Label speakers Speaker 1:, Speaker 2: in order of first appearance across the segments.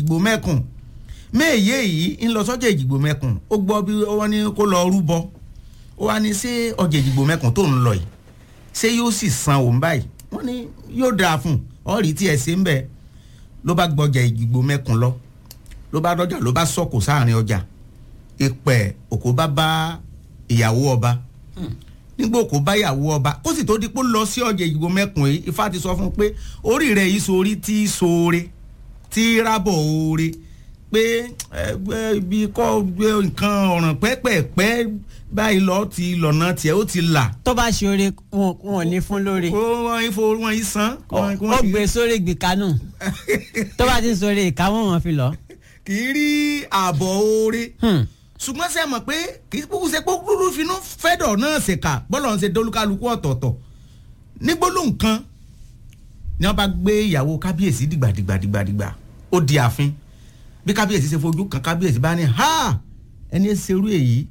Speaker 1: èjìgbò mẹ́kùn méèyé yìí ń lọ sọ́jà èjìgbò mẹ́kùn ó gbọ́ bí wọ́n ní kó lọ rúbọ ó wá ní ṣé ọjà èjìgbò mẹ́kùn tó ń lọ yìí ṣé yóò sì san òun báyìí wọ́n ní yóò dáa fún ọ̀rí tí ẹ̀ ṣe ń bẹ̀ ló bá gbọ́jà èjìgbò mẹ́kùn lọ ló bá dọ́jà ló bá sọ̀kò sáàrin ọjà ìpẹ́ òkú bá bá ìyàwó ọba nígbà òkú bá ìyàwó ọba kó sì tó di pé ó lọ sí ọjà ìgbò mẹ́kùn yìí ifá ti sọ fún un pé orí rẹ̀ yìí sórí tí í sóore tí í rábọ̀ oore pé ẹgbẹ́ ibi kọ́ gbé nǹkan ọ̀ràn pẹ́pẹ́pẹ́ báyìí lọ ti lọ́nà tiẹ̀ ó ti là.
Speaker 2: tó bá ṣe oore wọn wọn ò ní fún lóore
Speaker 1: ó wọ́n ifo wọ́n yìí san.
Speaker 2: ó ó gbé sórí gbìkanú tó bá ti ń sórí ìka wọn wọn fi lọ.
Speaker 1: kì í rí ààbọ̀ oore
Speaker 2: Hmm.
Speaker 1: ṣùgbọ́n ṣe mọ̀ pé kì í kúkú ṣe pé kúrú finú fẹ́dọ̀ náà ṣèkà bọ́lọ̀ ń ṣe dolúkálukú ọ̀tọ̀ọ̀tọ̀ ní gbólóhùn kan ni wọ́n bá gbé ìyàwó kábíyèsí dìgbàdìgbàdìgbà ó di ààfin bí kábíyèsí ṣe fojú kan kábíyèsí bá ní ha ẹni ẹ ṣerú èyí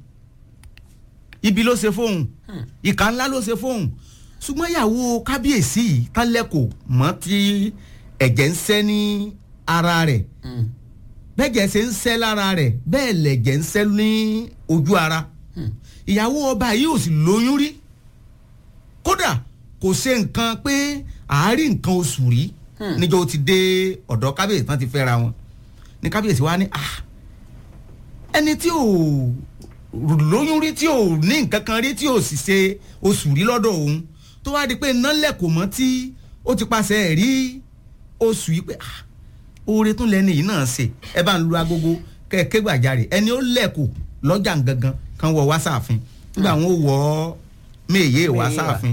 Speaker 1: ibi ló ṣe fóun ìka ńlá ló ṣe fóun ṣùgbọ́n ìyàwó kábíyèsí yìí tálẹ́kọ̀ mọ́ tí ẹ̀jẹ̀ ń sẹ́ ní ara rẹ̀ bẹ́ẹ̀jẹ̀ ṣe ń sẹ́ lára rẹ̀ bẹ́ẹ̀ lẹ̀jẹ̀ ń sẹ́ ní ojú ara ìyàwó ọba yìí ò sì lóyún rí kódà kò ṣe nǹkan pé àárín nǹkan oṣù rí níjọ́ ó ti dé ọ̀dọ̀ kábíyèsí tán ti fẹ́ra wọn ní kábíyèsí wa ní ah ẹni tí ò lóyún rí tí ò ní nǹkan kan rí tí ò sì ṣe oṣù rí lọ́dọ̀ òun tó wá di pé iná lẹ̀kọ̀ mọ́ tí ó ti paṣẹ ẹ̀ rí oṣù yìí pé ah oore tún lẹni yìí náà ṣe ẹ bá ń lu agogo kẹ̀kẹ́ gbàjarè ẹni ó lẹ̀kọ̀ lọ́jà gangan kan wọ wá sáàfin nígbà wọn ò wọ méye wá sáàfin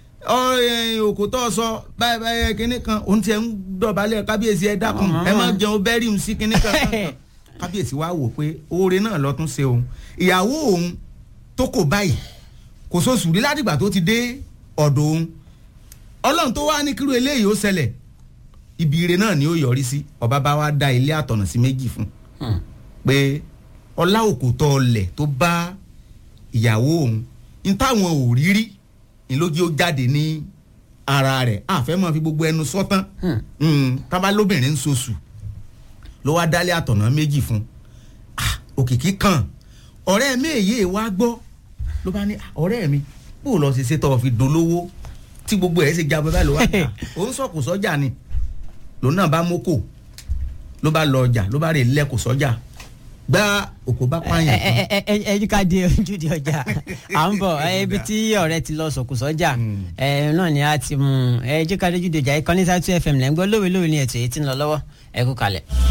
Speaker 1: òkú tó sọ báyìí báyìí kinní kan òun tiẹ̀ ń dọ̀bálẹ̀ kábíyèsí ẹ dákun ẹ má jẹun bẹ́rì ń sí kinní kan kábíyèsí wa wò pé oore náà lọ tún ṣe òun ìyàwó òun tó kò báyìí kò sóṣù rí ládìgbà tó ti dé ọ̀dọ̀ òun ọlọ́run tó wá ní kírú eléyìí ó ṣẹlẹ̀ ibi ire náà ni ó yọrí sí ọba bá wa dá ilé àtọ̀nà sí méjì fún pé ọlá òkòtọ́ ọlẹ̀ tó bá ìyàwó òun ní táwọn ò rí rí ní lójú ó jáde ní ara rẹ̀ àfẹ́ máa fi gbogbo ẹnu sọ́tán tábà lóbìnrin ń soṣù ló wá dálé àtọ̀nà méjì fún òkìkí kan ọ̀rẹ́ mi èyí wá gbọ́ ló bá ní ọ̀rẹ́ mi bó o lọ ṣe ṣe tọ́ fi dolówó tí gbogbo ẹ̀ ṣe jábọ́ báyìí ló wá ní òun sọ̀kò sọ́jà ni lòun náà bá mókò ló bá lọ ọjà ló bá rè lẹ́kọ̀ọ́ sọ́jà gbá òkú bá pààyàn kan.
Speaker 2: ẹ ẹ ẹ ẹ ká di ojúde ọjà à ń bọ̀ ibi tí ọ̀rẹ́ ti lọ sọ̀kù sọ́jà ẹ náà ni a ti mú ẹ jí ká di ojúde ọjà ìkànnì sátú fm lẹ́ ń gbọ́ lówe lówe ní ètò èyí tí ń lọ lọ́wọ́ ẹ kú kalẹ̀.